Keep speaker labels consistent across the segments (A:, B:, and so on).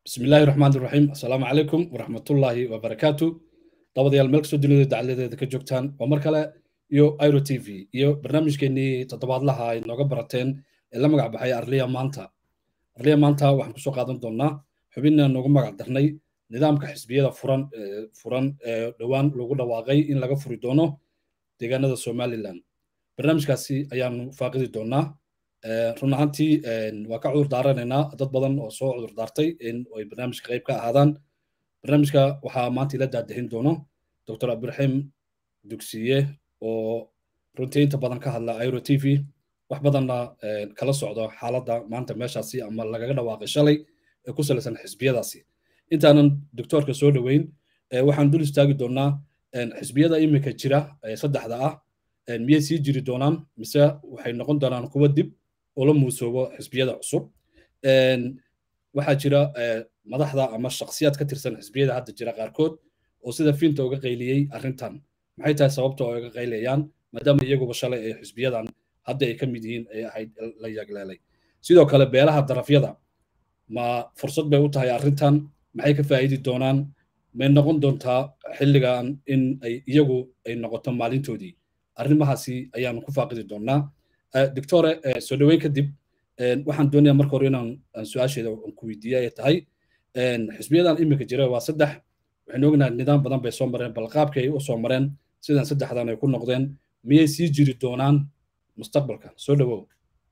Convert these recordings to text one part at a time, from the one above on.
A: bismi illaahi raxmaan iraxiim assalaamu calaykum waraxmatullaahi wabarakaatu dabadayaal meel kastoo dunida dacaladeeda ka joogtaan waa mar kale iyo iro t v iyo barnaamijkeenii toddobaadlaha ay nooga barateen ee la magac baxay arliya maanta arliya maanta waxaan kusoo qaadan doonnaa xubinna noogu magac darnay nidaamka xisbiyada furan furan ee dhowaan lagu dhawaaqay in laga furi doono deegaanada somalilan barnaamijkaasi ayaanu faaqidi doonnaa run ahaantii waa ka cudur daaranaynaa dad badan oo soo cudur daartay in ay barnaamijka qayb ka ahaadaan barnaamijka waxaa maanta ila daadahin doono dr abdiraxiim dugsiye oo runtii inta badan ka hadla iro t v wax badanna kala socdo xaaladda maanta meeshaasi ama lagaga dhawaaqay shalay ee ku salaysan xisbiyadaasi intaanan doctoorka soo dhoweyn waxaan dul istaagi doonnaa xisbiyada iminka jira ee saddexda ah miyay sii jiri doonaan mise waxay noqon doonaan kuwa dib oo la muusoobo xisbiyada cusub waxaa jira madaxda ama shakhsiyaad ka tirsan xisbiyada hadda jira qaarkood oo sida fiinta uga qayliyey arrintan maxay tahay sababta oo uga qaylayaan maadaama iyaguba shalay ee xisbiyadan hadda ay ka mid yihiin ee ahayd la yagleelay sidoo kale beelaha darafyada ma fursad bay u tahay arrintan maxay ka faa'iidi doonaan may noqon doontaa xilligan in ay iyagu ay noqoto maalintoodii arrimahaasi ayaanu ku faaqidi doonnaa doctore soo dhoweyn kadib waxaan doonayaa marka hore inaan su-aasheeda ku weydiiya ay tahay xisbiyadan iminka jira waa saddex waxaynu ognahay nidaam badan bay soo mareen bal qaabkii ay u soo mareen sidan saddexdan ay ku noqdeen miyay sii jiri doonaan mustaqbalka soo dhowow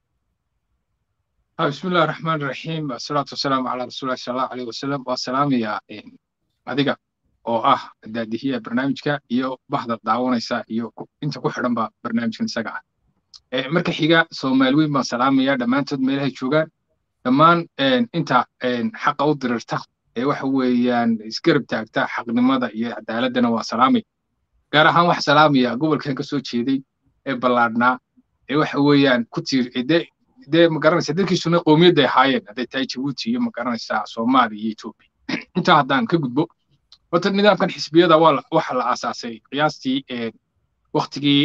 B: بسم الله الرحمن الرحيم والصلاة والسلام على رسول الله صلى الله عليه وسلم والسلام يا adiga oo ah daadihiya barnaamijka iyo baxda daawanaysa iyo inta ku xidhanba barnaamijkan isaga ah marka xiga soomaali weyn baan salaamaya dhammaantood meelahay joogaan dhammaan inta xaqa u dirirta ee waxa weeyaan isgarab taagta xaqnimada iyo cadaaladdana waa salaamay gaar ahaan waxa salaamaya gobolkan ka soo jeeday ee ballaadhnaa ee waxa weeyaan ku tiir dee ma garanaysa dadkiisuna qowmiyadday ahaayeen hadday tahay jabuuti iyo ma garanaysaa soomaaliya iyo etoobiya intaa haddaan ka gudbo horta nidaamkan xisbiyada waxa la aasaasay qiyaastii waktigii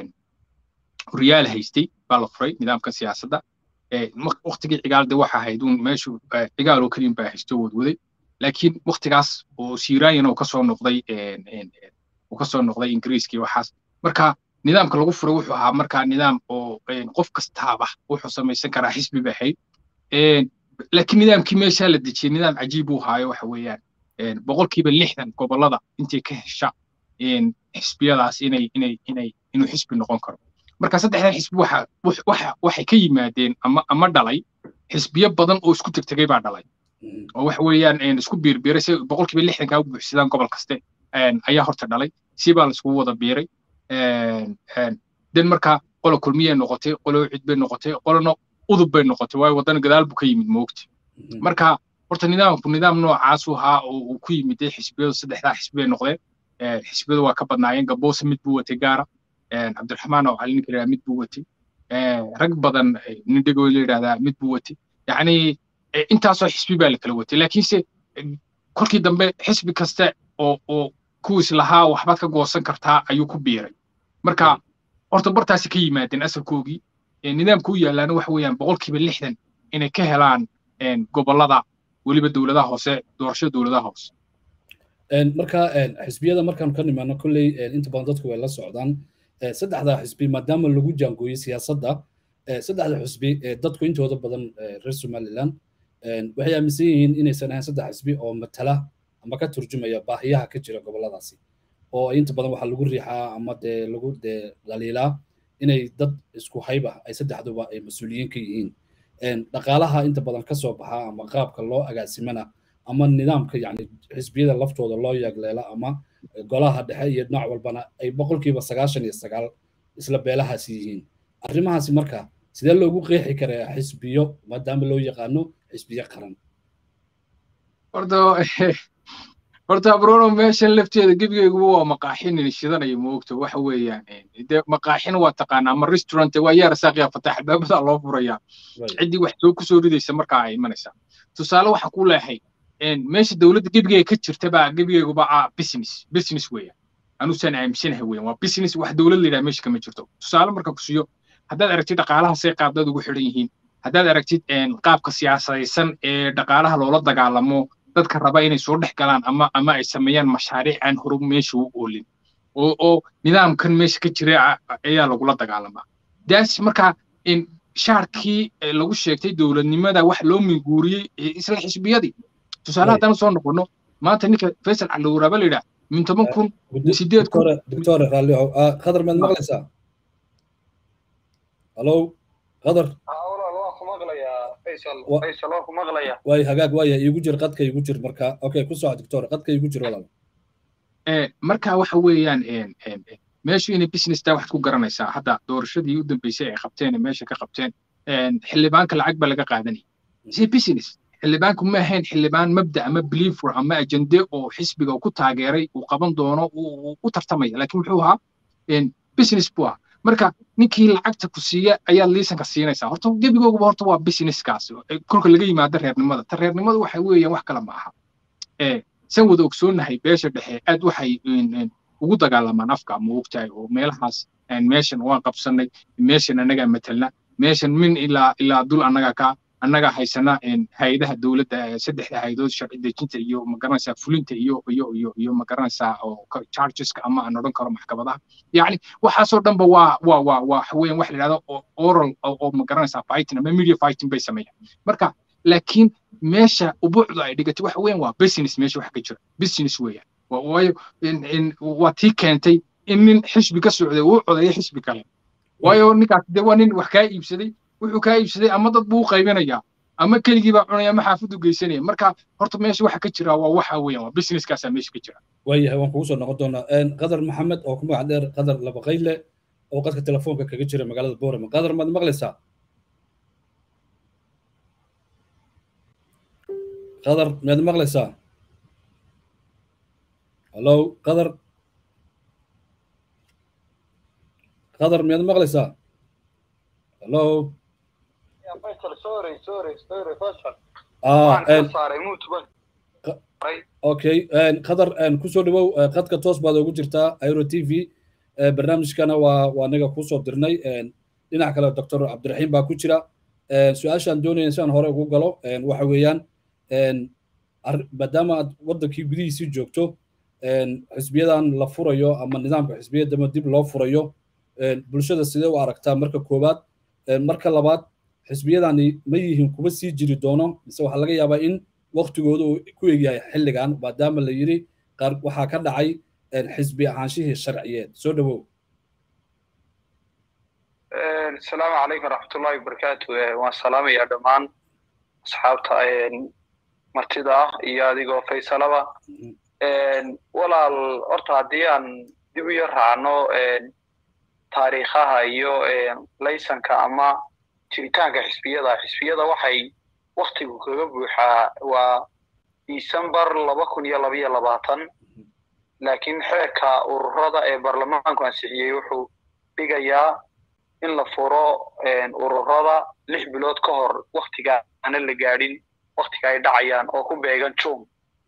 B: horyaal haystay baa la furay nidaamka siyaasadda waktigii cigaalde waxa ahayd uun meeshu cigaal oo keliyan baa haysto wadwaday laakiin waktigaas oo siiraayan oo kasoo noqday uu kasoo noqday ingiriiskii waxaas marka nidaamka lagu furay wuxuu ahaa markaa nidaam oo qof kastaaba wuxuu samaysan karaa xisbi ba ahayd laakiin nidaamkii meeshaa la dejiyey nidaam cajiib uu haayo waxa weeyaan boqolkiiba lixdan gobollada intay ka hesha xisbiyadaas inay inay inay inuu xisbi noqon karo marka saddexdan xisbi waxa waxa waxay ka yimaadeen ama ama dhalay xisbiyo badan oo isku tegtegay baa dhalay oo waxa weeyaan isku biirbiiray si boqolkiiba lixdankaa u buuxsadaan gobol kaste ayaa horta dhalay si baa la iskugu wada biiray den marka qolo kulmiyay noqotay qolo cid bay noqotay qolona udub bay noqotay waayo waddana gadaal buu ka yimid moogta marka horta nidaamku nidaam noocaasu ahaa oo uu ku yimid xisbiyadu saddexdaa xisbi bay noqdeen xisbiyadu waa ka badnaayeen gaboose mid buu watay gaara cabdiraxmaan oo cali ninka mid buu watay rag badan nindhego la yidhahdaa mid buu watay yacni intaasoo xisbi baa la kala watay laakiinse kolkii dambe xisbi kaste oo oo kuwiis lahaa waxbaad ka goosan kartaa ayuu ku biiray marka horta bartaasi ka yimaadeen asalkoogii nidaamka u yaalaana waxa weeyaan boqolkiiba lixdan inay ka helaan gobollada weliba dowladaha hoose doorashada dowladaha hoose
A: marka xisbiyada markaanu ka nimaano kolley inta badan dadku way la socdaan saddexda xisbi maadaama lagu jaangooyey siyaasadda saddexda xisbi dadku intooda badan reer somaliland waxay aaminsan yihiin inaysan ahayn saddex xisbi oo matala ama ka turjumaya baahiyaha ka jira gobolladaasi oo inta badan waxaa lagu riixaa ama dee lagu dee dhaliilaa inay dad isku hayba ay saddexduba ay mas-uuliyiin ka yihiin dhaqaalaha inta badan ka soo baxa ama qaabka loo agaasimana ama nidaamka yani xisbiyada laftooda loo yagleela ama golaha dhexe iyo dhinac walbana ay boqolkiiba sagaashan iyo sagaal isla beelahaasi yihiin arrimahaasi marka sidee loogu qeexi karaa xisbiyo maadaama loo yaqaano xisbiyo qaran
B: horta horta abrono meeshan lafteeda gebigeyguba waa maqaaxin shidanaya moogta waxa weeyaan de maqaaxin waa taqaanaa ama restaurant waa yaara saaqiya fatax albaabada loo furaya ciddii wax soo kusoo ridaysa markaa ay imanaysaa tusaale waxaan ku leehay meesha dowladda gebigeyga ka jirta baa gebigeyguba ah business business weeyaan anusaan aaminsanahay weeyaan waa business wax dowlad layidhaha meesha kama jirto tusaale marka ku siiyo haddaad aragtid dhaqaalaha say qaabdad ugu xidhan yihiin haddaad aragtid qaabka siyaasadaysan ee dhaqaalaha loola dagaalamo dadka raba inay soo dhex galaan ama ama ay sameeyaan mashaariic aan hore meesha u oolin oo oo nidaamkan meesha ka jira ayaa lagula dagaalamaa daas marka in shaarkii lagu sheegtay dowladnimada wax loo minguuriyey isla xisbiyadii tusaale haddaan soo noqono maanta ninka faysal calowraaba la yidhaah min toban kun sideed kun
A: doctor raalli qadar maad maqlaysaa halo qadar way hagaag waaya iigu jir qadka iigu jir marka okay ku soco doctor qadka iigu jir walaal
B: marka waxa weeyaan meeshu inay businesstaa waxaad ku garanaysaa hadda doorashadii u dambeysay ay qabteen meesha ka qabteen xildhibaanka lacag baa laga qaadanaya si business xildhibaanku ma ahayn xildhibaan mabda ama believer ama ajende oo xisbiga ku taageeray uu qaban doono u tartamaya laakiin muxuu ahaa business buu ah marka ninkii lacagta ku siiya ayaad liisanka siinaysaa horta gebigooguba horta waa businesskaas kolka laga yimaado reernimada ta reernimada waxa weeyaan wax kale ma aha san wada ogsoonahay beesha dhexe aad waxay ugu dagaalamaan afka ma ogtahay oo meelahaas meeshan waan qabsanay meeshan annagaa matelna meeshan min ilaa ilaa dul annaga ka annaga haysana hay-adaha dowladda saddexda hay-adood sharci dejinta iyo magaranaysaa fulinta iyo iyo iyo iyo magaranaysaa oo chargeska ama aan odhan karo maxkamadaha yacni waxaasoo dhanba waa waa waa waa weeyaan wax la yidhahdo oral oo magaranaysaa fighting ama media fighting bay sameeyaan marka laakiin meesha ubuucda ay dhigatay waxa weeyaan waa business meesha wax ka jira business weeyaan waayo waa tii keentay in nin xisbi ka socday uu codeeyo xisbi kale waayo ninkaas dee waa nin wax kaa iibsaday wuxuu kaa iibsaday ama dad buu u qaybinayaa ama keligii baa cunaya ama xaafadu geysanaya marka horta meesha waxa ka jira waa waxa weeyaan waa businesskaasaa meesha ka jira
A: waayahay waan kugu soo noqon doonaa qadar maxamed oo ku magac dheer qadar labaqayle oo qadka telefoonka kaga jira magaalada boorama qadar maad maqlaysaa qadar miyaad maqlaysaa hallo qadar qadar miyaad maqlaysaa hallo okay qadar kusoo dhawow qadka toos baad ugu jirtaa airo t v barnaamijkana waa waa anaga kusoo dirnay dhinac kale doctor cabdiraxiim baa ku jira su-aashaan doonaya si aan hore ugu galo waxa weeyaan maadaama aad waddankii gudihiisii joogto xisbiyadan la furayo ama nidaamka xisbiyadama dib loo furayo bulshada sidee u aragtaa marka koowaad marka labaad xisbiyadani ma yihiin kuwa sii jiri doono mise waxaa laga yaabaa in waktigooda uu ku egyahay xilligan maadaama la yidhi qaar waxaa ka dhacay xisbi ahaanshihii sharciyeed soo dhawow
C: asalaamu calaykum waraxmatullahi wabarakaatu waan salaamayaa dhammaan asxaabta martida ah iyo adigoo faysalaba walaal horta haddii aan dib u yar raacno taariikhaha iyo laysanka ama jiritaanka xisbiyada xisbiyada waxay waktigu kaga buuxaa waa december laba kun iyo labaiyo labaatan laakiin xeerka ururada ee baarlamaanku ansixiyey wuxuu dhigayaa in la furo ururada lix bilood ka hor waktiga aana la gaadhin waktiga ay dhacayaan oo ku beegan june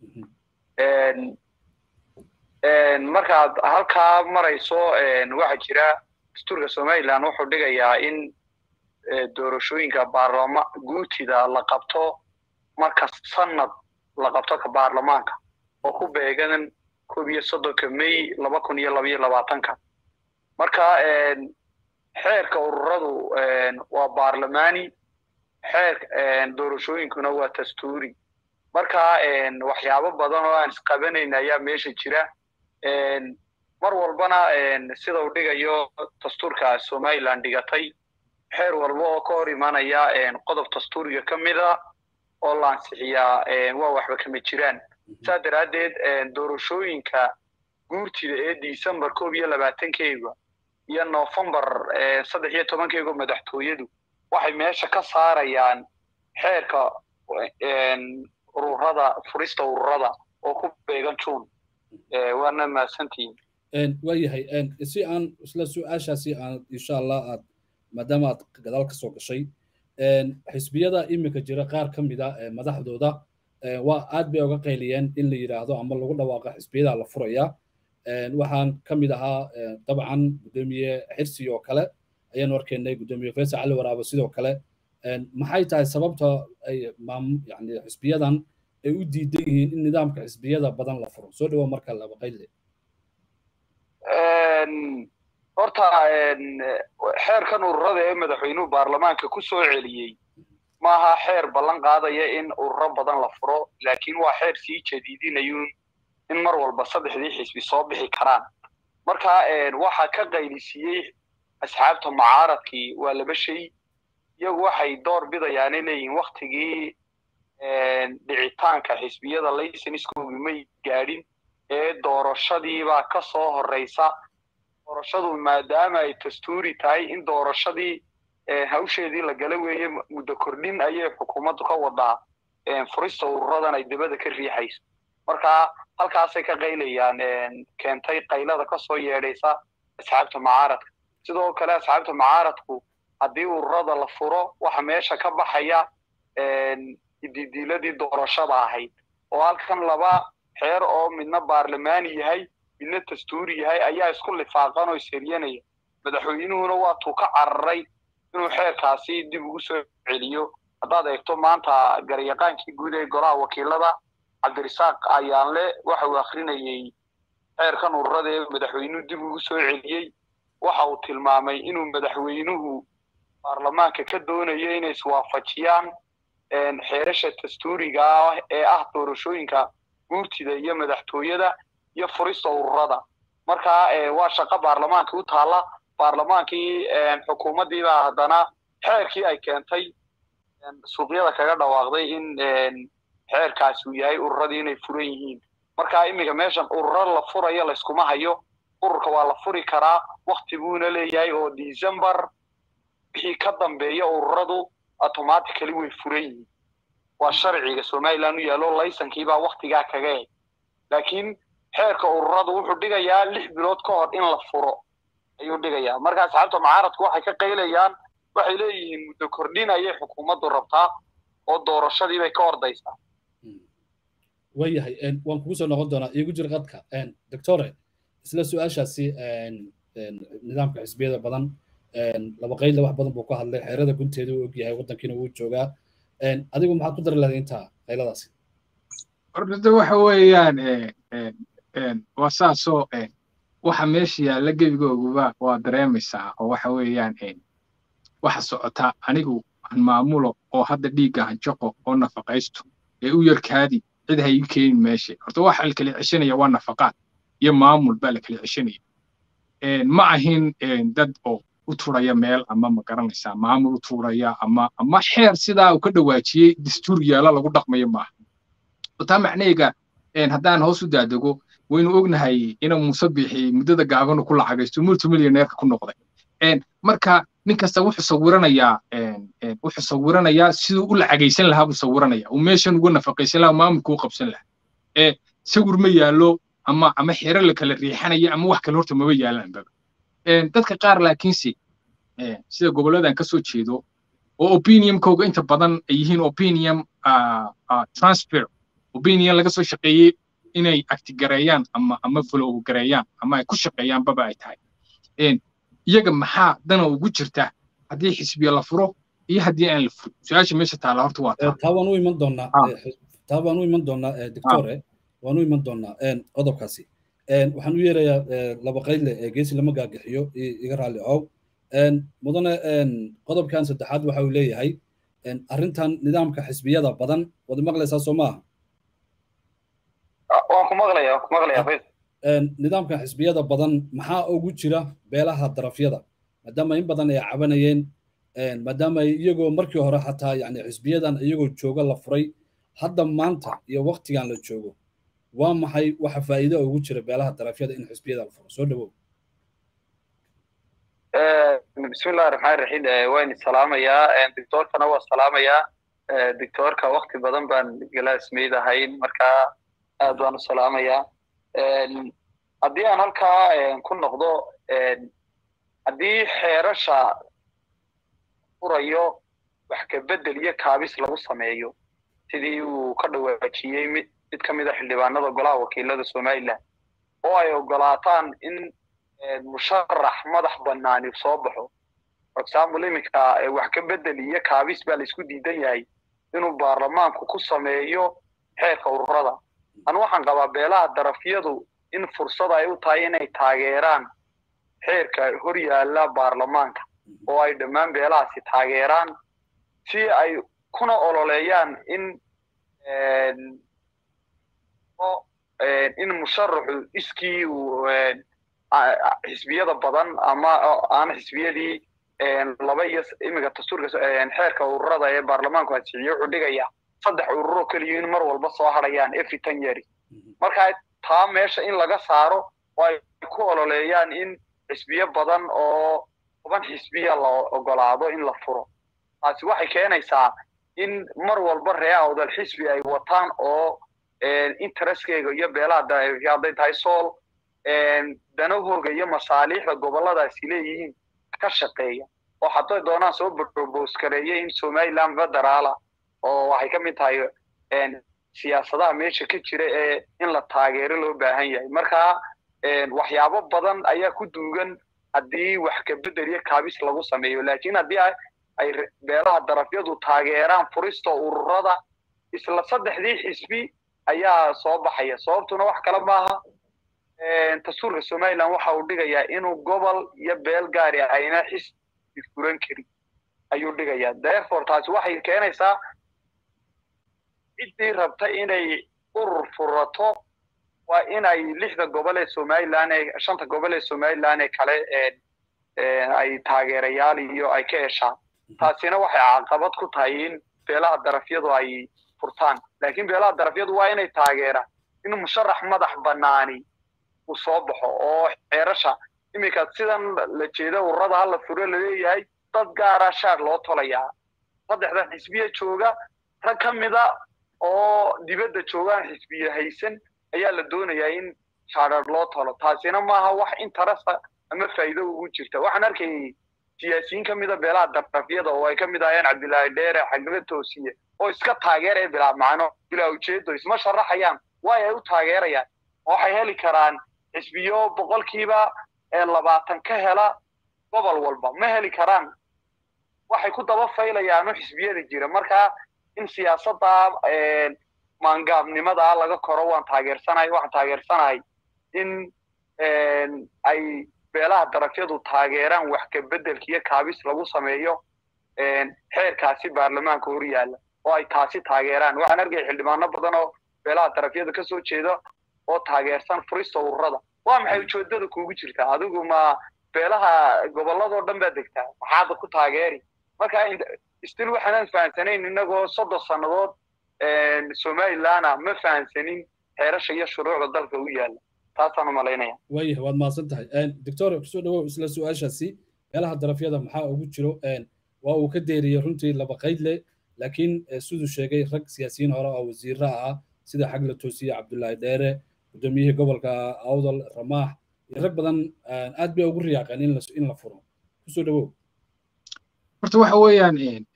C: markaad halkaa marayso waxaa jira dastuurka somaliland wuxuu dhigayaa in doorashooyinka baarlama guutida la qabto marka sanad la qabto ka baarlamaanka oo ku beegan koob iyo soddonka may laba kun iyo labaiyo labaatanka marka xeerka ururadu waa baarlamaani xeer doorashooyinkuna waa dastuuri marka waxyaabo badan oo aan isqabanayn ayaa meesha jira mar walbana sida uu dhigayo dastuurka somaliland dhigatay xeer walba oo ka hor imanaya qodob dastuuriga ka mida oo la ansixiyaa waa waxba kama jiraan saa daraaddeed doorashooyinka guurtida ee december koob iyo labaatankeega iyo november saddex iyo tobankeega madaxtooyadu waxay meesha ka saarayaan xeerka ururada furista ururada oo ku beegan june waana mahadsantihiin
A: waayahay si aan isla su-aashaasi aan insha allah aad maadaama aad gadaal ka soo gashay xisbiyada iminka jira qaar ka mida madaxdooda waa aad bay uga qayliyeen in la yidhaahdo ama lagu dhawaaqo xisbiyada la furaya waxaan ka mid ahaa dabcan guddoomiye xirsi oo kale ayaanu arkaynay guddoomiye faysal cali waraabo sidoo kale maxay tahay sababta ay yani xisbiyadan ay u diidan yihiin in nidaamka xisbiyada badan la furo soo dhawo marka laba qayle
C: horta xeerkan ururada ee madaxweynuhu baarlamaanka ku soo celiyey maaha xeer ballan qaadaya in ururo badan la furo laakiin waa xeer sii jadiidinayun in mar walba saddexdii xisbi soo bixi karaan marka waxaa ka qaylisiiyey asxaabta mucaaradkii waa laba shay iyagu waxay door bidayaanay leeyihiin waktigii dhicitaanka xisbiyada laysenskoogi may gaadhin ee doorashadiibaa ka soo horreysa doorashadu maadaama ay dastuuri tahay in doorashadii hawsheedii la gala weeye muddo kordhin ayay xukuumaddu ka wadaa furista ururadan ay dibadda ka riixayso marka halkaasay ka qaylayaan keentay qaylada ka soo yeedhaysa asxaabta mucaaradka sidoo kale asxaabta mucaaradku haddii ururada la furo waxa meesha ka baxaya didiiladii doorashada ahayd oo halkan laba xeer oo midna baarlamaani yahay midna dastuuri yahay ayaa isku lifaaqan oo isheryanaya madaxweynuhuna waatuu ka cararay inuu xeerkaasi dib ugu soo celiyo haddaad eegto maanta garyaqaankii guud ee golaha wakiilada cabdirisaaq ayaanle waxa uu akrinayey xeerkan ururada ee madaxweynuhu dib ugu soo celiyey waxa uu tilmaamay inuu madaxweynuhu baarlamaanka ka doonayo inay iswaafajiyaan xeerasha dastuuriga ah ee ah doorashooyinka guurtida iyo madaxtooyada iyo furista ururada marka waa shaqo baarlamaanka u taalla baarlamaankii xukuumaddiibaa haddana xeerkii ay keentay suuqyada kaga dhawaaqday in xeerkaasi uu yahay ururadii inay furan yihiin marka iminka meeshan ururo la furayo layskuma hayo ururka waa la furi karaa wakti buuna leeyahay oo december wixii ka dambeeya ururadu automatically way furan yihiin waa sharciga somaliland u yaallo laysankiibaa waktigaa kaga eg laakiin xeerka ururadu wuxuu dhigayaa lix bilood ka hor in la furo ayuu dhigayaa marka asxaabta mucaaradku waxay ka qaylayaan waxay leeyihiin muddo kordhin ayay xukuumaddu rabtaa oo doorashadii bay ka ordaysaa
A: waayahay waan kugu soo noqon doonaa iigu jir qadka doctore isla su-aashaasi nidaamka xisbiyada badan laba qayle wax badan buu ka hadlay xeerada gunteeda uu ogyahay waddankiina wuu joogaa adigu maxaad ku dari lahayd intaa qayladaasi
B: horta waxa weeyaan waa saasoo waxa meesha yaalla gebigooguba waa dareemaysaa oo waxa weeyaan waxa socota anigu aan maamulo oo hadda dhiigga hanjaqo oo nafaqaysto ee u yarkaadi cid ha ii keenin meesha horta waxa la kala ceshanaya waa nafaqaad iyo maamul baa la kala ceshanaya ma ahin dad oo u turaya meel ama ma garanaysaa maamul u turaya ama ama xeer sidaa uu ka dhawaajiyey dastuur yaala lagu dhaqmayo maaha taa macnayga haddaan hoos u daadego waynu ognahay inuu muuse bixi muddada gaabanu ku lacagaysto multimillioneerka ku noqday marka nin kasta wuxuu sawiranayaa wuxuu sawiranayaa siduu u lacagaysan lahaa buu sawiranayaa uu meeshan uga nafaqaysan lahaa maamulka u qabsan lahaa ee sawir ma yaallo ama ama xeero la kala riixanaya ama wax kale horta maba yaalanbaba dadka qaar laakiinse sida gobolladan ka soo jeedo oo opiniumkooga inta badan ay yihiin opinium transfer opinion laga soo shaqeeyey inay actigareeyaan ama ama follow gareeyaan ama ay ku shaqeeyaan baba ay tahay iyaga maxaa dana ugu jirta haddii xisbiya la furo iyo haddii aan la furin su-aasha meesha taala horta waa taa
A: taa waan u iman doonaa taa waan u iman doonaa doctore waan u iman doonaa qodobkaasi waxaan u yeerayaa laba qayle geesi lama gaagixiyo iga raalli ow mudane qodobkan saddexaad waxa uu leeyahay arrintan nidaamka xisbiyada badan wad maqlaysaa soo maaha
C: waan ku maqlaya waan ku maqlaya
A: nidaamkan xisbiyada badan maxaa ugu jira beelaha darafyada maadaama in badan ay cabanayeen maadaama iyagoo markii hore xataa yani xisbiyadan iyagoo jooga la furay hadda maanta iyo waktigan la joogo waa maxay waxa faa'iido ugu jira beelaha darafyada in xisbiyada la furo soo dhawow
C: bismillahi raxmaan raxiim waan salaamayaa doctoorkana waa salaamayaa doctoorka wakti badan baan galaasmeyd ahayn markaa aad baan u salaamayaa haddii aan halkaa ku noqdo haddii xeerasha furayo wax kabedel iyo kaabis lagu sameeyo sidii uu ka dhawaajiyey mid mid ka mid a xildhibaanada golaha wakiilada somaliland oo ay ogolaataan in musharax madax banaani soo baxo for example iminka wax ka bedel iyo kaabis baa laisku diidan yahay inuu baarlamaanku ku sameeyo xeerka ururada anu waxaan qabaa beelaha darafyadu in fursad ay u tahay inay taageeraan xeerka hor yaalla baarlamaanka oo ay dhammaan beelahaasi taageeraan si ay kuna ololeeyaan in in musharaxu iskii uu xisbiyada badan ama aan xisbiyadii laba iyo iminka dastuurka xeerka ururada ee baarlamaanku ansixiyey wuxuu dhigaya saddex ururo keliya in mar walba soo hadhayaan every ten years marka taa meesha in laga saaro oo ay ku ololeeyaan in xisbiyo badan oo toban xisbiya la ogolaado in la furo taasi waxay keenaysaa in mar walba ree awdal xisbi ay wataan oo intereskeyga iyo beelaha hadday tahay sool danahooga iyo masaaliixda gobolladaasi leeyihiin ka shaqeeya oo hadday doonaan soo propose gareeya in somaliland federaala oo waxay ka mid tahay siyaasadaha meesha ka jira ee in la taageero loo baahan yahay marka waxyaabo badan ayaa ku duugan haddii wax kabedel iyo kaabis lagu sameeyo laakiin haddii ay beelaha darafyadu taageeraan furista ururada isla saddexdii xisbi ayaa soo baxaya sababtuna wax kale maaha dastuurka somaliland waxa uu dhigayaa inuu gobol iyo beel gaari ayna xisbi furan karin ayuu dhigayaa therefore taasi waxay keenaysaa ciddii rabta inay urur furato waa inay lixda gobol ee somaliland ee shanta gobol ee somaliland ee kale ay taageerayaal iyo ay ka heshaan taasina waxay caqabad ku tahay in beelaha darafyadu ay furtaan laakiin beelaha darafyadu waa inay taageeraan in musharax madax banaani uu soo baxo oo xeerasha iminka sidan la jeeda ururada hala furo laleeyahay dad gaara shaar loo tolayaa saddexdan xisbiya jooga rag ka mida oo dibadda joogaan xisbiya haysan ayaa la doonayaa in shaarar loo tolo taasina maaha wax interesta ama faa'iido ugu jirta waxaan arkayay siyaasiyiin ka mida beelaha darafyada oo ay ka mid ahayeen cabdilaahi dheere xagla toosiye oo iska taageeraya bilaa macno bilaa ujeedo isma sharaxayaan waay ay u taageerayaan waxay heli karaan xisbiyo boqolkiiba labaatan ka hela gobol walba ma heli karaan waxay ku daba faylayaanu xisbiyada jira marka in siyaasadda maangaabnimada laga koro waan taageersanahay waxaan taageersanahay in ay beelaha darafyadu taageeraan wax kabeddelka iyo kaabis lagu sameeyo xeerkaasi baarlamaanka hor yaalla oo ay taasi taageeraan waxaan arkaya xildhibaano badan oo beelaha darafyada kasoo jeeda oo taageersan furista ururada waa maxay ujeedada kuugu jirtaa adigu ma beelaha gobolladoo dhan baad degtaa maxaada ku taageeri marka stil waxaanan fahamsanayn inagoo soddon sannadood somalilana ma fahamsanin xeerasha iyo shuruucda dalka u yaalla taasaan u malaynaya
A: waayah waad mahadsan tahay doctor kusoo dhawow isla su-aashaasi beelaha darafyada maxaa ugu jiro waa uu ka deeriyey runtii laba qayd leh laakiin siduu sheegay rag siyaasiyiin hore oo wasiiro ah sida xagla toosiye cabdullaahi dheere guddoomiyihii gobolka awdal ramaax iyo rag badan aad bay ugu riyaaqeen in la furo kusoo dhawow
B: horta waxa weeyaan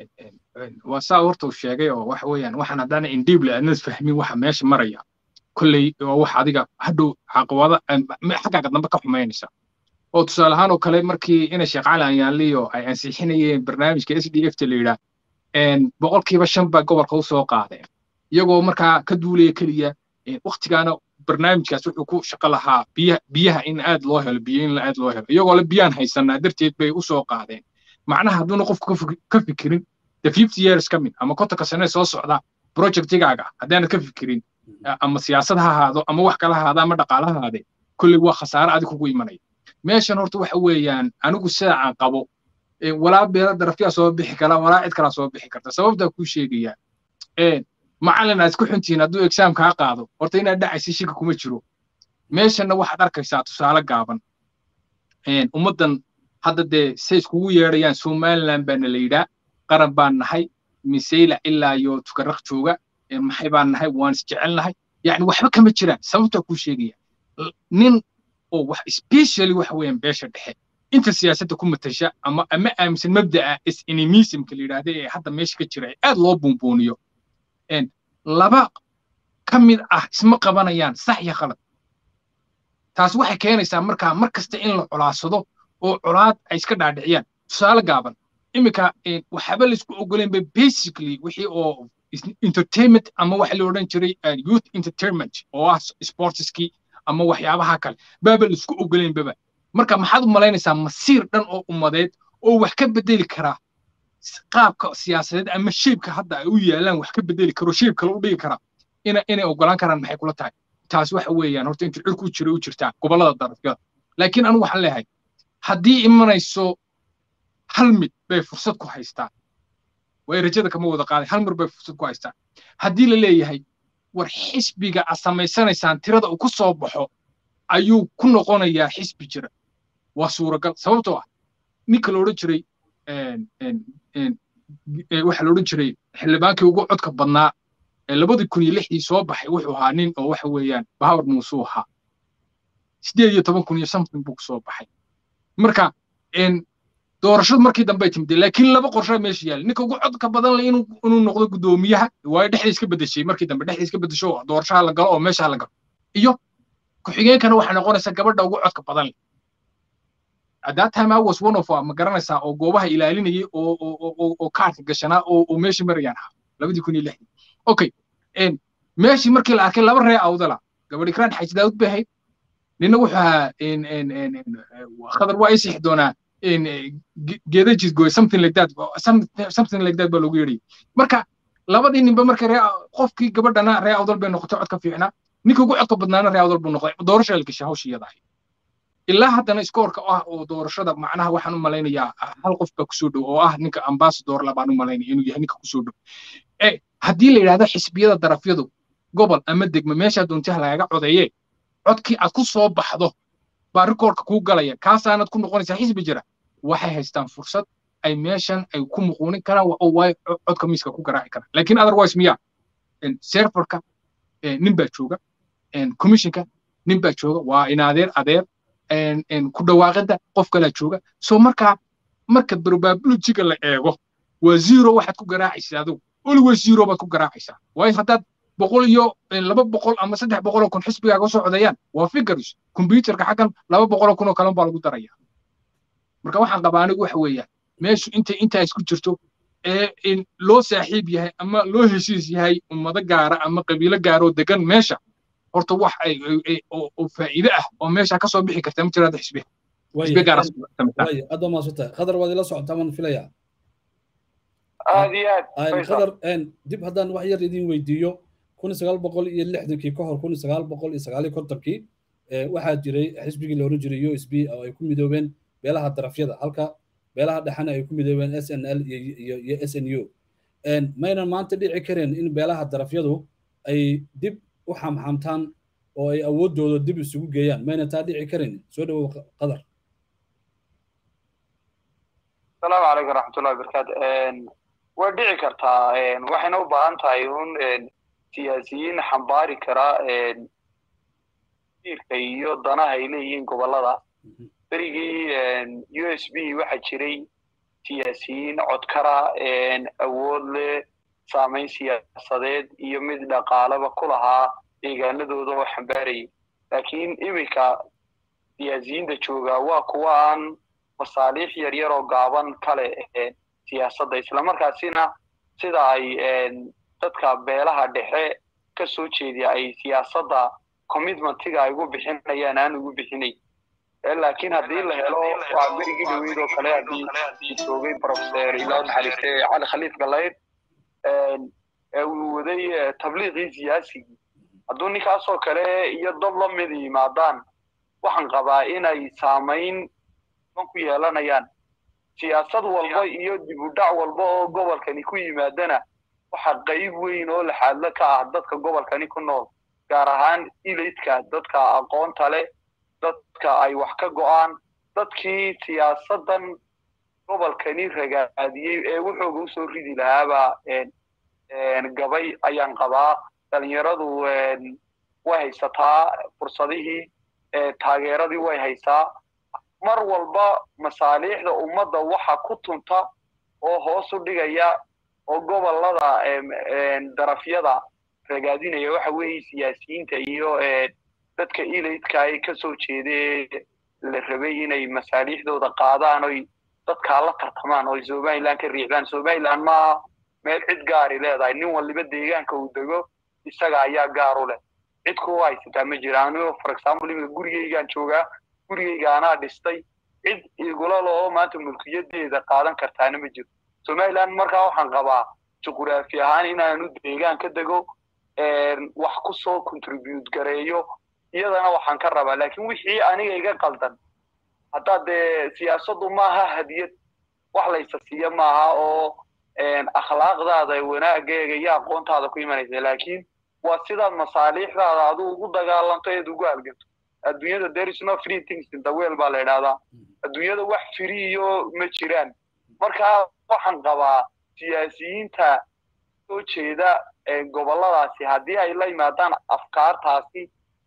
B: waa saa horta uu sheegay oo waxa weeyaan waxaan haddana indible aadnad fahmin waxa meesha maraya kolley waa wax adiga hadhow caqabada xaggaaga dambe ka xumaynaysa oo tusaale ahaan oo kale markii ina sheekh cali anyaanliyo ay ansixinayeen barnaamijka s d f ta la yidhaa boqolkiiba shan baa gobolka u soo qaadeen iyagoo markaa ka duulaya keliya waktigaana barnaamijkaas wuxuu ku shaqo lahaa biyaha in aad loo helo biyo in aad loo helo iyagoo le biyaan haysanaa darteed bay u soo qaadeen macnaha hadduuna qofku ka fikirin the fifty years ka mid ama kontonka sane soo socda projectigaaga haddaanad ka fikirin ama siyaasad ha ahaado ama wax kala ahaado ama dhaqaala ha ahaade kolley waa khasaare adig kugu imanaya meeshan horta waxa weeyaan anigu sida aan qabo walaa beela darafyaa soo bixi kara walaa cid kalaa soo bixi karta sababtaa kuu sheegaya macallin aad ku xuntihiin hadduu exaam kaa qaado horta inaad dhacaysa shika kuma jiro meeshanna waxaad arkaysaa tusaale gaaban ummaddan hadda dee say iskugu yeedhayaan somaliland baana la yidhaa qaran baan nahay miseyla ilaa iyo tukaraq jooga maxay baan nahay waan isjecelnahay yani waxba kama jiraan sababtaa kuu sheegaya nin oo wax specially waxa weeyaan beesha dhexe inta siyaasadda ku matasha ama ama aaminsan mabda'a is-enemismka la yidhaahda ee hadda meesha ka jira ee aad loo buunbuuniyo laba ka mid ah isma qabanayaan sax iyo khalad taas waxay keenaysaa markaa mar kasta in la colaadsado oo colaad ay iska dhaadhiciyaan tusaale gaaban iminka waxaaba laysku ogoleen ba basically wixii oo entertainment ama waxa la odhan jiray youth entertainment oo ah sportskii ama waxyaabaha kale baaba laisku ogolaynbaba marka maxaad u malaynaysaa masiir dhan oo ummadeed oo wax ka bedeli karaa qaabka siyaasadeed ama sheebka hadda ay u yaalaan wax ka bedeli karo sheeb kale u dhigi karaa ina inay ogolaan karaan maxay kula tahay taas waxa weeyaan horta inta cirku jira u jirtaa gobollada darafyada laakiin anigu waxaan leeyahay haddii imanayso hal mid bay fursad ku haystaan way rajada kama wada qaaday hal mar bay fursad ku haystaan haddii la leeyahay war xisbiga aad samaysanaysaan tirada uu ku soo baxo ayuu ku noqonayaa xisbi jira waa suuragal sababtoo ah ninka la odhan jiray waxa la odhan jiray xildhibaankii ugu codka badnaa ee labadii kun iyo lixdii soo baxay wuxuu ahaa nin oo waxa weeyaan bahawar muusuu ahaa sideed iyo toban kun iyo something buu kusoo baxay marka doorashadu markii dambe timid laakiin laba qorshe meesha yaala ninka ugu codka badan le inuu inuu noqdo guddoomiyaha waayo dhexda iska bedeshay markii dambe dhexda iska bedesho doorashaha la galo oo meesha la galo iyo ku-xigeenkana waxay noqonaysaa gabadha ugu codka badan le at that time I was one of ma garanaysaa oo goobaha ilaalinayay oo oo oo kaarka gashanaa oo oo meeshii marayaan ahaa labadii kun iyo lixdii okay meeshii markii la arkay laba ree awdala gabadhi kraan xaji daawud bay ahayd nina wuxuu ahaa khadar waa isixi doonaa geeda jidgoy something like that something like that baa loogu yeedhayay marka labadii ninba marka ree qofkii gabadhana ree awdal bay noqotay codka fiicnaa ninka ugu codka badnaana ree awdal buu noqday doorasha la gashay hawshii iyada ahayd ilaa haddana iskoorka ah oo doorashada macnaha waxaan u malaynayaa hal qof baa kusoo dhow oo ah ninka ambasador labaan u malaynaya inuu yahay ninka kusoo dhow haddii la yidhahdo xisbiyada darafyadu gobol ama degme meeshaa doontaha lagaga codeeye codkii aad ku soo baxdo baa rikoorka kuu galaya kaasaanad ku noqonaysaa xisbi jira waxay haystaan fursad ay meeshan ay ku muquunin karaan oo waay codka miiska ku garaaci karaan laakiin otherwise miya serverka nin baa jooga commissionka nin baa jooga waa in adeer adeer ku dhawaaqida qof kalaa jooga so markaa marka probabilityga la eego waa zero waxaad ku garaacaysaa adigu always zero baad ku garaacaysaa waayo haddaad boqol iyo laba boqol ama saddex boqol oo kun xisbigaaga usoo codeeyaan waa figures computerka xaggan laba boqol oo kun oo kalen baa lagu daraya marka waxaan qabaa anigu waxa weeyaan meeshu intay intaa isku jirto ee loo saaxiib yahay ama loo heshiis yahay ummado gaara ama qabiilo gaara oo degan meesha horta wax ay oo faa'iide ah oo meesha ka soo bixi karta ma jiraada xisbiga xisbi gaara
A: aad baa maasanta khadar waad ila socotaa maan filayaa
C: aad iyo aad
A: khadar dib haddaan wax yar idin weydiiyo kun sagaal boqol iyo lixdankii ka hor kun sagaal boqol iyo sagaal iyo kontonkii waxaa jiray xisbigii la oran jiray u s b oo ay ku midoobeen beelaha darafyada halka beelaha dhexena ay ku midoobeen s n l iyo s n u maynan maanta dhici kareen in beelaha darafyadu ay dib u xamxamtaan oo ay awooddooda dib isugu geeyaan maynan taa dhici karin soo dhowow qadar
C: asalaamu calaykum waraxmatullahi wabarakaatu way dhici kartaa waxayna u baahan tahay un siyaasiyiin xambaari kara diirka iyo danaha ay leeyihiin gobollada berigii u s b waxaa jiray siyaasiyiin codkara awood leh saamayn siyaasadeed iyo mid dhaqaalaba ku lahaa deegaanadooda oo xambaarayay laakiin iminka siyaasiyiinta jooga waa kuwa aan masaaliix yar yar oo gaaban kale siyaasadda islamarkaasina sida ay dadka beelaha dhexe ka soo jeediya ay siyaasadda commitmentiga ay ugu bixinayaan aan ugu bixinay laakiin haddii la helo waa berigii dhaweyd oo kale haddii joogay professor ilaa naxariiste cali khaliif galayr uu waday tabliiqii siyaasigii hadduu ninkaasoo kale iyo dad la mid yimaadaan waxaan qabaa inay saamayn ku yeelanayaan siyaasad walba iyo dib u dhac walba oo gobolkani ku yimaadana waxaa qayb weyn oo laxaadlo ka ah dadka gobolkani ku nool gaar ahaan ilaydka dadka aqoonta leh dadka ay wax ka go'aan dadkii siyaasaddan gobolkani ragaadiyey ee wuxuuga usoo ridi lahaaba gabay ayaan qabaa dhalinyaradu way haysataa fursadihii taageeradii way haysaa mar walba masaaliixda ummadda waxa ku tunta oo hoos u dhigaya oo gobollada darafyada ragaadinaya waxa weeye siyaasiyiinta iyo dadka ilaydka ay ka soo jeedee la rabay inay masaaliixdooda qaadaan oy dadkaa la tartamaan oy somaliland ka riixdaan somaliland maaha meel cid gaari leedahay nin waliba deegaanka uu dego isaga ayaa gaar u leh cid kuwa haysataa ma jira anigo for example iminka gurigeygaan joogaa gurigeyga anaa dhistay cid igula loo maanta mulkiyadeeda qaadan kartaana ma jiro somaliland markaa waxaan qabaa juquraafi ahaan inaanu deegaan ka dego wax ku soo contribute gareeyo iyadana waxaan ka rabaa laakiin wixii aniga iga qaldan haddaa dee siyaasaddu maaha hadiyad wax laysa siiya maaha oo akhlaaqdaada wanaaggeega iyo aqoontaada ku imanaysa laakiin waa sidaad masaaliixdaada adigu ugu dagaalanto eed ugu halganto adduunyada there is no free things in the world baa la idhahdaa adduunyada wax firiyo ma jiraan marka waxaan qabaa siyaasiyiinta soo jeeda gobolladaasi haddii ay la yimaadaan afkaartaasi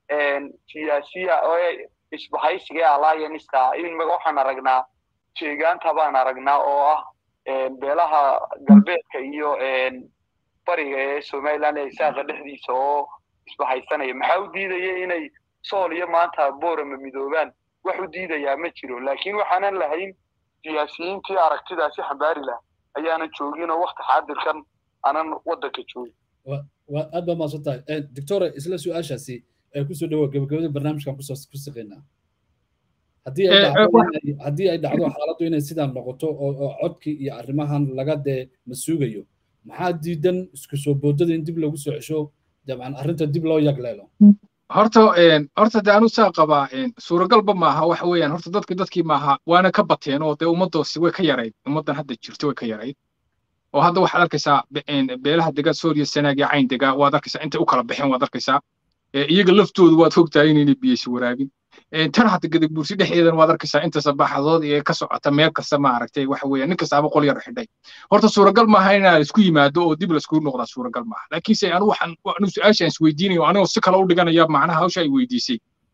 C: siyaasiya oo isbahaysiga ee allianceka imika waxaan aragnaa jeegaanta baan aragnaa oo ah beelaha galbeedka iyo bariga ee somaliland ee isaaqa dhexdiisa oo isbahaysanaya maxaa u diidaya inay sool iyo maanta boorama midoobaan wax u diidayaa ma jiro laakiin waxaanan lahayn siyaasiyiintii aragtidaasi xambaari laha ayaanan joogin oo wakti xaadirkan aanan waddanka joogin
A: aad baa maadsan tahay doctora isla su-aashaasi ee kusoo dhawoa gabagabada barnaamijkan kusoo ku siqaynaa haddii ay dhacdo haddii ay dhacdo xaaladdu inay sidaan noqoto oo codkii iyo arrimahan laga dee masuugayo maxaa diidan isku soo boodada in dib lagu soo cesho dabcan arrinta dib loo yagleelo
B: horta horta de anu saa qabaa suuragalba maaha waxa weeyaan horta dadki dadkii maaha waana ka bateen oo dee ummadoosi way ka yarayd ummaddan hadda jirto way ka yarayd oo hadda waxaad arkaysaa beelaha dega sooriya sanaag iyo cayn dega waad arkaysaa intay u kala baxeen waad arkaysaa iyaga laftoodu waad fogtahay inaynay biyeysi waraabin tan hadda gadag buursi dhexdeedan waad arkaysaa inta sabaxadood ee ka socota meel kasta ma aragtay waxa weeyaan nin kastaaba qol yar xidhay horta suuragal maaha inaa isku yimaado oo dib laiskugu noqdaa suuragal maaha laakiinse anu waxaan anu su-aashaan isweydiinayo anigoo si kale u dhiganaya macnaha hawsha ay weydiisay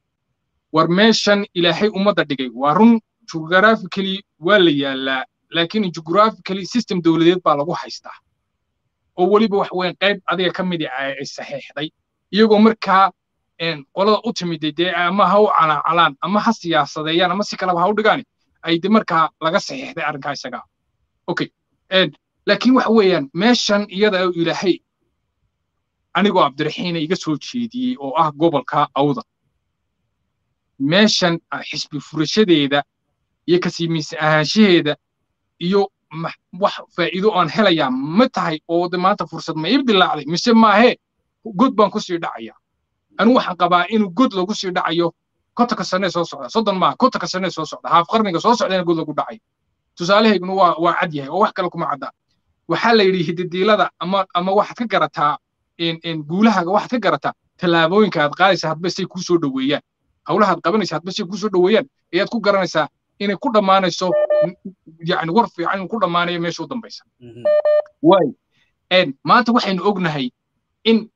B: war meeshan ilaahay ummadda dhigay waa run geographically waa la yaalaa laakiin geographically system dowladeed baa lagu haystaa oo weliba wax weyn qayb adiga ka midi ay saxiixday iyagoo markaa qolada u timiday dee ama ha u calaacalaan ama ha siyaasadeeyaan ama si kaleba ha u dhigaan ay de markaa laga saxiixday arrinkaa isagaa okay laakiin waxa weeyaan meeshan iyada ilaahay anigoo cabdiraxiina iga soo jeediyey oo ah gobolka awda meeshan xisbi furashadeeda iyo kasiimiisa ahaanshaheeda iyo wax faa'iido aan helayaa ma tahay oo de maanta fursad ma ibdilaacday mise maahee god baan kusii dhacaya anigu waxaan qabaa inuu god lagu sii dhacayo kontonka sanee soo socda soddon maaha kontonka sanee soo socda haaf qarniga soo socdana god lagu dhacayo tusaalahayguna waa waa cad yahay oo wax kale kuma cadda waxaa la yidhi hidadiilada ama ama waxaad ka garataa guulahaaga waxaad ka garataa tallaabooyinka aad qaadaysa hadba say kuu soo dhoweeyaan hawlahaad qabanaysa hadba say kuu soo dhoweeyaan ayaad ku garanaysaa inay ku dhammaanayso yani war fiican inuu ku dhammaanayo meesha u dambaysa waay maanta waxaynu ognahay in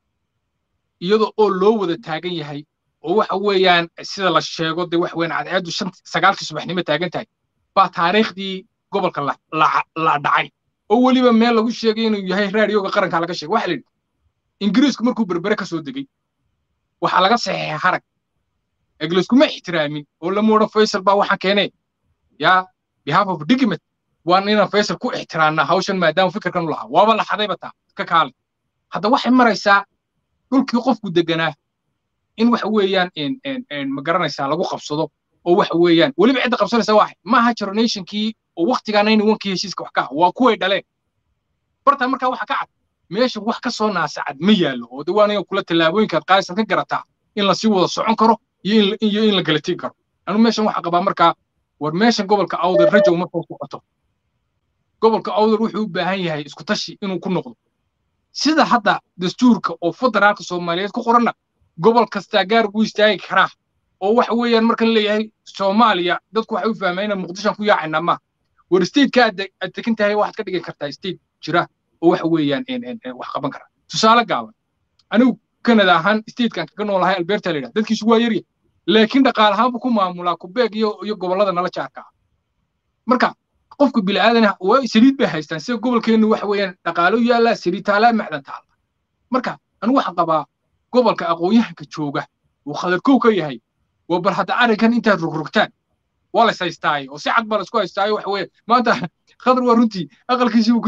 B: iyadoo oo loo wada taagan yahay oo waxa weeyaan sida la sheego dee wax weyn cadceeddu shan sagaalkii subaxnimo taagan tahay baa taariikhdii gobolka la dhacay oo weliba meel lagu sheegay inuu yahay raadiyooga qaranka laga sheegay waxa la yidhi ingiriisku markuu berbere ka soo degey waxaa laga saxeexay harag eglayskuma ixtiraamin oo lama odhan faysal baa waxaan keenee yaa behalf of document waan inaan faysal ku ixtiraamnaa hawshan maadaama fikirkan u lahaa waaba la xadayba taa ka kaale hadda waxay maraysaa dhulkii qofku deganaa in waxa weeyaan ma garanaysaa lagu qabsado oo waxa weeyaan weliba cidda qabsanaysa waa maaha generationkii oo waktigaa nayni wankii heshiiska wax ka ah waa kuway dhaleen bartaa markaa waxa ka cad meesha wax ka soo naasacad ma yaallo oo de waanaga kula tallaabooyinkaad qaadaysan ka garataa in lasii wada socon karo iyo in la gala tegi karo anu meeshan waxaa qabaa markaa war meeshan gobolka awdal rajow ma soo socoto gobolka awdal wuxuu u baahan yahay isku tashi inuu ku noqdo sida hadda dastuurka oo federaalka soomaaliyeed ku qoranna gobol kastaa gaar buu istaagi karaa oo waxa weeyaan marka la leeyahay soomaaliya dadku waxay u fahmaan inaan muqdishoan ku yaacaynaa maaha war stateka aad degan tahay waxaad ka dhigi kartaa state jira oo waxa weeyaan wax qaban kara tusaale gaaban anigu kanada ahaan statekan kaga noolahay alberta la yidhaha dadkiisu waa yarya laakiin dhaqaalahaan buu ku maamulaa kubeeg iyo iyo gobollada nala jaarka ah marka qofka bilaadan waa saliid bay haystaan sida gobolkeennu waxa weeyaan dhaqaalo yaallaa saliid taalaa macdan taala marka anigu waxaan qabaa gobolka aqoon-yahanka jooga uu khadarkow ka yahay waa bal hadda arrinkan intaad rogrogtaan waa la haystaaye oo si cad baa laisku haystaaye waxa weeye maanta khadar waa runtii aqalkiisii uu ku jiraa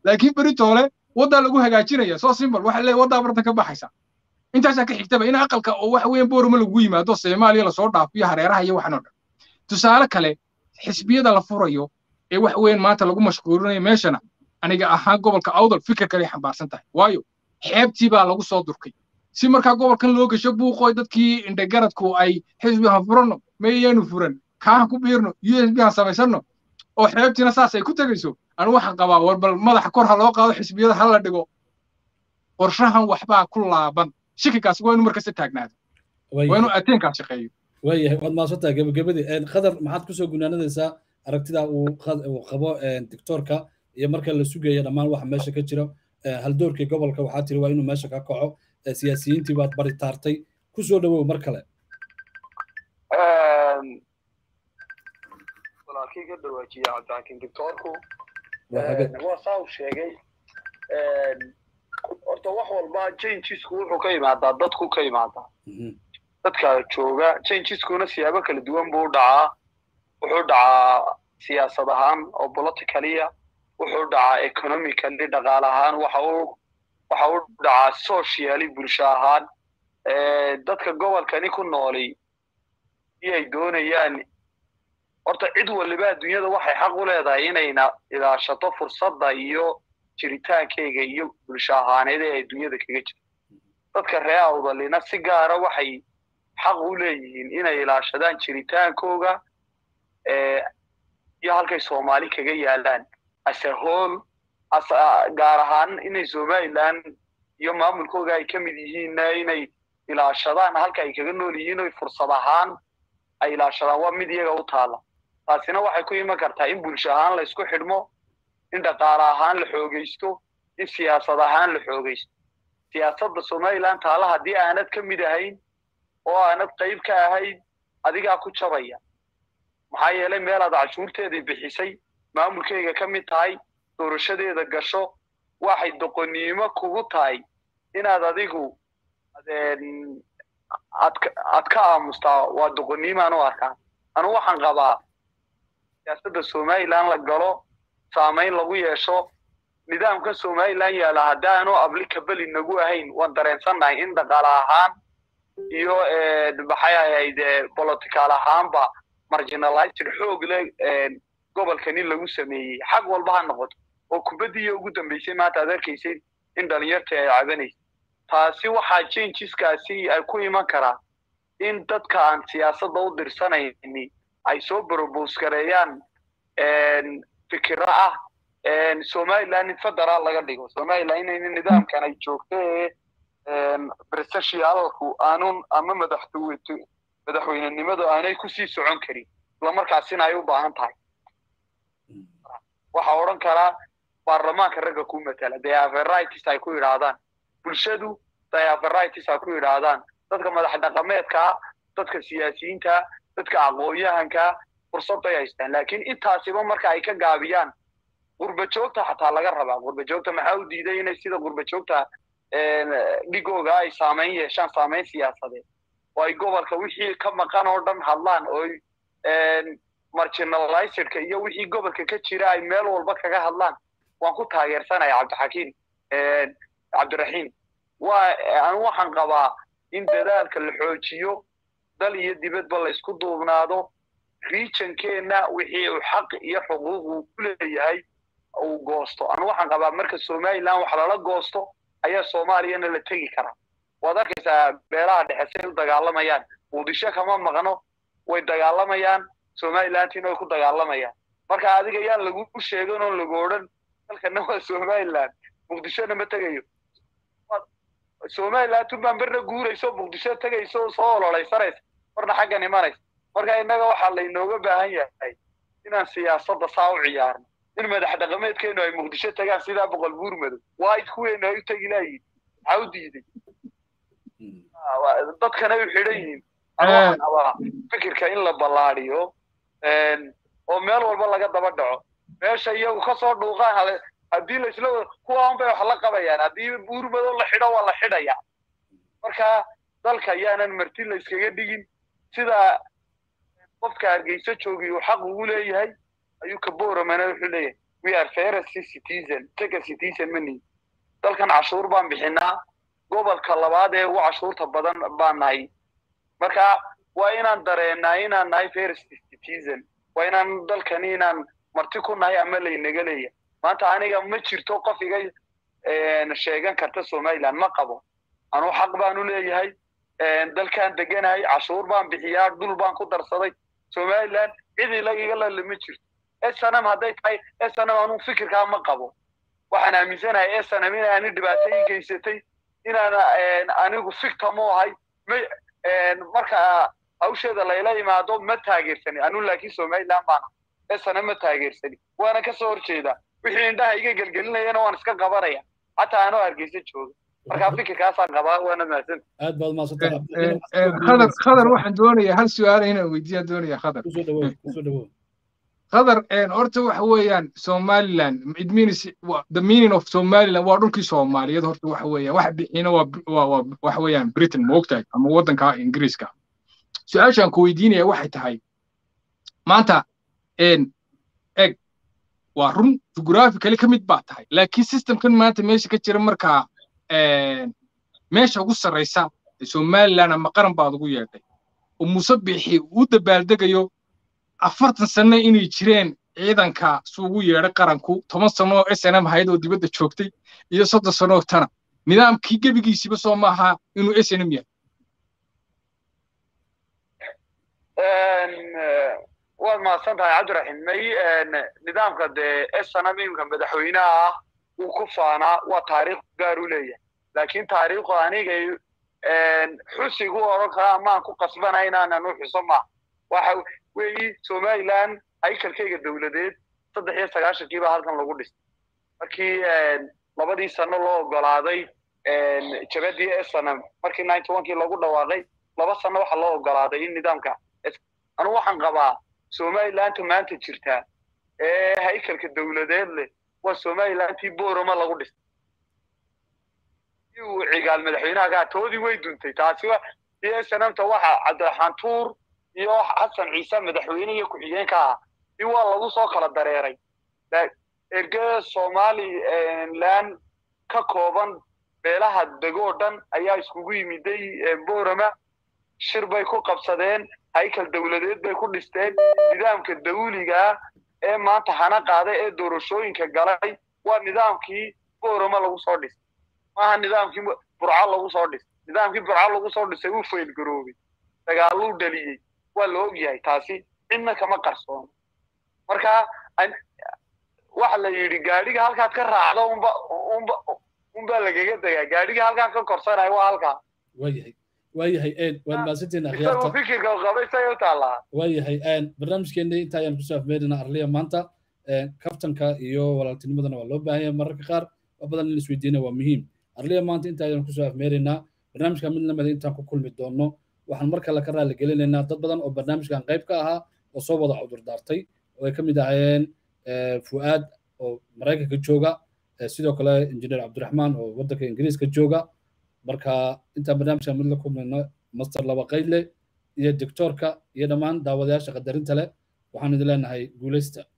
B: laakiin beritoole waddaa lagu hagaajinaya soo simbal waxa leeyahay waddaa barta ka baxaysa intaasaa ka xigtaba in aqalka oo waxa weeyaan boorama lagu yimaado soomaaliya lasoo dhaafiyo hareeraha iyo waxan oo dhan tusaale kale xisbiyada la furayo ee wax weyn maanta lagu mashquulinayo meeshana aniga ahaan gobolka awdal fikir kale xambaarsan tahay waayo xeebtii baa lagu soo durkay si markaa gobolkan loo gasho buuqooy dadkii indhegaradku ay xisbihan furanno mayaanu furan kaahan ku biirno u s b han samaysanno oo xeebtiina saas ay ku tegayso anigu waxaan qabaa war bal madaxa kor ha loo qaado xisbiyada ha la dhigo qorshahan waxbaa ku laaban shikigaas waa inuu markasta taagnaado waa inuu ateenkaas shaqeeyo
A: waayahay waad maasantahay gebagabadii qadar maxaad kusoo gunaanadaysaa aragtida uu qabo dictoorka iyo marka la sugaya dhammaan waxa meesha ka jira haldoorkii gobolka waxaa tiri waa inuu meesha ka kaco siyaasiyiintii baad bari taartay kusoo dhawow mar kale
C: walaalkii ka dhawaajiya cabdixakiin dictoorku waa saa uu sheegay horta wax walba changesku wuxuu ka imaadaa dadku ka imaadaa dadka jooga changeskuna siyaabo kala duwan buu dhacaa wuxuu dhacaa siyaasad ahaan oo politicaliya wuxuu dhacaa economically dhaqaale ahaan waxa uu waxa uu dhacaa socially bulsho ahaan dadka gobolkani ku nooli iyay doonayaan horta cid waliba adduunyada waxay xaq u leedahay inayna ilaashato fursadda iyo jiritaankeyga iyo bulsho ahaaneed ee adduunyada kaga jirto dadka ree awdalina si gaara waxay xaq u leeyihiin inay ilaashadaan jiritaankooga iyo halkay soomaali kaga yaalaan ase hool gaar ahaan inay somaliland iyo maamulkooga ay ka mid yihiinna inay ilaashadaan halka ay kaga nool yihiin oy fursad ahaan ay ilaashadaan waa mid iyaga u taala taasina waxay ku iman kartaa in bulsho ahaan la isku xidhmo in dhaqaale ahaan la xoogaysto in siyaasad ahaan la xoogaysto siyaasadda somaliland taala haddii aanad ka mid ahayn oo aanad qayb ka ahayn adigaa ku jabaya maxaa yeelay meelaad cashuurteedii bixisay maamulkeyga ka mid tahay doorashadeeda gasho waxay doqonnimo kugu tahay inaad adigu aad ka aamustaa waa doqonnimaan u arkaa anu waxaan qabaa siyaasadda somaliland la galo saamayn lagu yeesho nidaamka somaliland yaala haddaanu applicable nagu ahayn waan dareensannahay in dhaqaale ahaan iyo maxay ahayd political ahaanba marginalized xoog le gobolkani lagu sameeyey xag walba ha noqoto oo kubaddiiyo ugu dambaysay maanta aad arkaysay in dhalinyartii ay cabanaysa taasi waxaa changeskaasi ay ku iman karaa in dadka aan siyaasadda u dirsanayni ay soo brobose gareeyaan fikiro ah somaliland in federaal laga dhigo somaliland inayna nidaamkan ay joogto ee presidentialku aanun ama madaxtooyto madaxweynenimadu aanay kusii socon karin islamarkaasina ay u baahan tahay waxaa odhan karaa baarlamaanka ragga ku matala diaveritis ay ku yidhaahdaan bulshadu diaveritis ay ku yidhaahdaan dadka madax dhaqameedka dadka siyaasiyiinta dadka aqoon-yahanka fursadday haystaan laakiin intaasiba marka ay ka gaabiyaan qurba joogta xataa laga rabaa qurba joogta maxaa u diiday inay sida qurba joogta dhigooga ay saamayn yeeshaan saamayn siyaasadeed oo ay gobolka wixii ka maqan oo dhan hadlaan oo marginalizedka iyo wixii gobolka ka jira ay meel walba kaga hadlaan waan ku taageersanaya cabdixakiim cabdiraxiim waa anu waxaan qabaa in dadaalka la xoojiyo dal iyo dibadba la isku duubnaado regionkeenna wixii uu xaq iyo xuquuq uu ku leeyahay uu goosto anu waxaan qabaa marka somaliland wax lala goosto ayaa soomaaliyana la tegi karaa waad arkaysaa beelaha dhexe say u dagaalamayaan muqdisho kama maqno way dagaalamayaan somalilandtina way ku dagaalamayaan marka adiga yaan lagu sheegan oo lagu odhan dalkana waa somaliland muqdishona ma tegayo somaliland tunbaan berna guurayso muqdisho tegayso soo ololeysanaysa marna xaggan imanaysa marka innaga waxaa laynooga baahan yahay inaan siyaasadda saa u ciyaarno in madax dhaqameedkeenu ay muqdisho tagaan sidaa boqol buur madow waa id kuweenu ay u tegi laayihin maxaa u diiday dadkana u xidhan yihiin waxaan qabaa fikirka in la ballaadiyo oo meel walba laga daba dhaco meesha iyagu kasoo dhuuqaan haddii laisla kuwaan bay wax la qabayaan haddii buur madow la xidho waa la xidhaya marka dalka yaanan marti la iskaga dhigin sida qofka hargeysa joogi uu xaq ugu leeyahay ayuu kaboramana wuxuu leeyahay we are fairest citizen second citizen mani dalkan cashuur baan bixinaa gobolka labaad ee ugu cashuurta badan baan nahay marka waa inaan dareenaa inaan nahay fairest citizen waa inaan dalkani inaan marti ku nahay ama laynaga leeya maanta aniga ma jirto qof iga sheegan karta somaliland ma qabo anuu xaq baanu leeyahay dalkaan deganahay cashuur baan bixiyaa dhul baan ku darsaday somaliland cid ilagiga lale ma jirto snm hadday tahay snm anuu fikirkaa ma qabo waxaan aaminsanahay snm inaani dhibaato ii geysatay inaan anigu fictam u ahay marka hawsheeda layla imaado ma taageersani anuu laakiin somaliland baana snm ma taageersani waana kasoo horjeedaa wixii indhaha iga gelgelinayana waan iska qabanaya xataa anoo hargeysa jooga marka fikirkaasaan qabaa waana mahadsan
A: aad baad mahadsantay
B: khadar khadar waxaan doonayaa hal su-aal inaan weydiiyaan doonaya khadar
A: kusoo dhawow kusoo dhawow
B: khadar horta waxa weeyaan somaliland it means the meaning of somaliland waa dhulkii soomaaliyeed horta waxa weeyaan waxa bixina waa waa waxa weeyaan britain ma ogtahay ama waddanka ingiriiska su-aashaan ku weydiinaya waxay tahay maanta eg waa run jughraphically ka mid baa tahay laakiin systemkan maanta meesha ka jira markaa meesha ugu sarraysa somaliland ama qaran baad ugu yeedhay oo muuse bixi uu dabaaldegayo afartan sano inay jireen ciidanka su ugu yeedhay qaranku toban sano oo s n m hayd oo dibadda joogtay iyo soddon sano oo tana nidaamkii gebigiisiba soo maaha inuu s n m yahay
C: waad mahadsan tahay cabdiraxiim may nidaamka dee snm imka madaxweynaha ah uu ku faanaa waa taariikh gaar u leeyahay laakiin taariikhu anigay xusigu odhan kara amaan ku qasbana inaanan u xuso maaha waxa weeyi somaliland haykalkayga dowladeed saddex iyo sagaashankii baa halkan lagu dhistay markii labadii sano loo ogolaaday jabadii snm markii ninety onkii lagu dhawaaqay laba sano waxa loo ogolaaday in nidaamka anugu waxaan qabaa somalilandta maanta jirtaa ee haykalka dowladeed leh waa somalilandtii boroma lagu dhistay uu cigaal madaxweynaha kaa toodii way duntay taasi iyo snmta waxa cabdiraxmaan tuur iyo xasan ciise madaxweyne iyo ku-xigeenka ah si waa lagu soo kala dareeray ergada somaliland ka kooban beelaha degoo dhan ayaa iskugu yimiday borama shir bay ku qabsadeen haykal dowladeed bay ku dhisteen nidaamka dawligaa ee maanta hana qaada ee doorashooyinka galay waa nidaamkii borama lagu soo dhisay maaha nidaamkii burco lagu soo dhisay nidaamkii burco lagu soo dhisay uu faylgaroobay dagaaluu dhaliyey waa la ogyahay taasi cidna kama qarsoono marka waxa la yidhi gaadhiga halkaad ka raacdo unba unba unbaa lagaga degaa gaadhiga halkaan ka korsanayo waa halkaa
A: waayahay waayahay waad mahadsantihiin
C: isagoo
A: akhyaarta
C: fikirka qabay say u taallaa
A: waayahay barnaamijkeena inta ayaan kusoo afmeerina arliya maanta kaftanka iyo walaaltinimadana waa loo baahan yahay mararka qaar wax badan in isweydiina waa muhiim arliya maanta inta ayaan kusoo afmeeraynaa barnaamijka mid lamida intaan ku kulmi doono waxaan mar kale ka raali gelinaynaa dad badan oo barnaamijkan qayb ka ahaa oo soo wada cudur daartay oo ay ka mid ahaayeen fu'aad oo maraykanka jooga sidoo kale injineer cabdiraxmaan oo waddanka ingiriiska jooga marka intaan barnaamijkan mid la kulmayno master laba qaydle iyo doctoorka iyo dhammaan daawadayaasha qadarinta leh waxaan idin leenahay guulaysta